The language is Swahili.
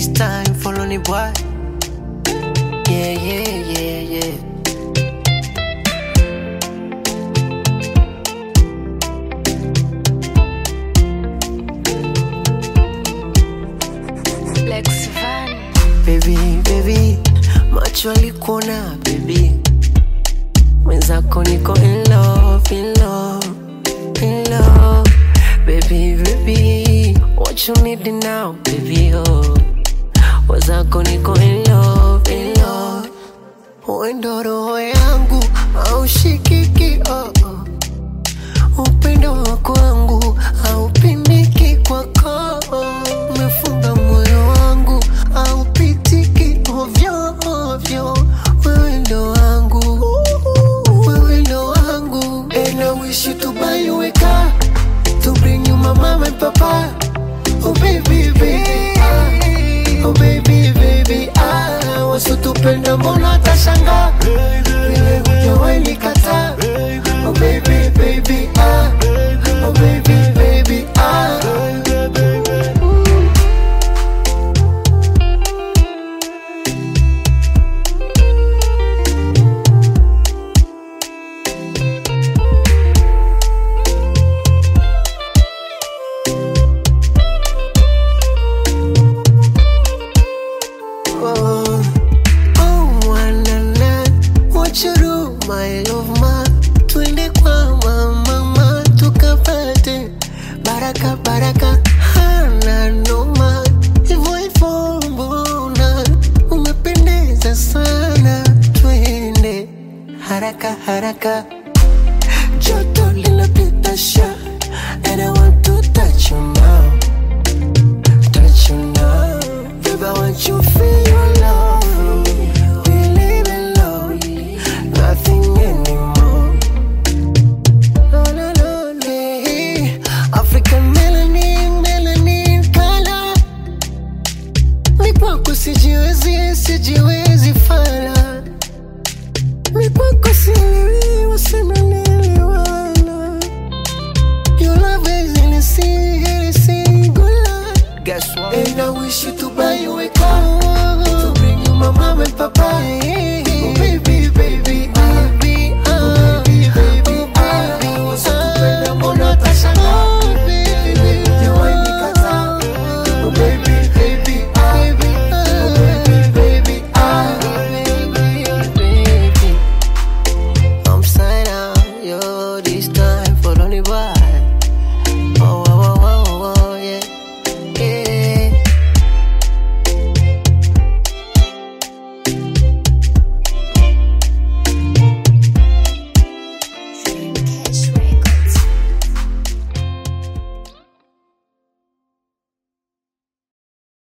this time, follow me, boy. Yeah, yeah, yeah, yeah. Lex Van. Baby, baby, macho alikuona baby, mwenzako niko in love, in love, in love. Baby, baby, what you need now, baby, oh. Mwenzako niko in love, in love. Wendo roho yangu haushikiki, oh, oh. Upendo wa kwangu haupimiki kwako, umefunga moyo wangu haupitiki ovyo ovyo. Wewe ndo wangu, wewe ndo wangu, and I wish you to buy you a car to bring you my mama and papa. Oh baby baby, ah. oh baby baby, ah, wasitupenda mbona atashangaa vile hujawahi nikataa. Oh baby baby, ah, oh baby baby, ah. Oh, oh, wanana, what you do, my love, ma. Twende kwa mama, tukapate baraka baraka, hana noma, hivyo hivyo, mbona umependeza sana, twende haraka haraka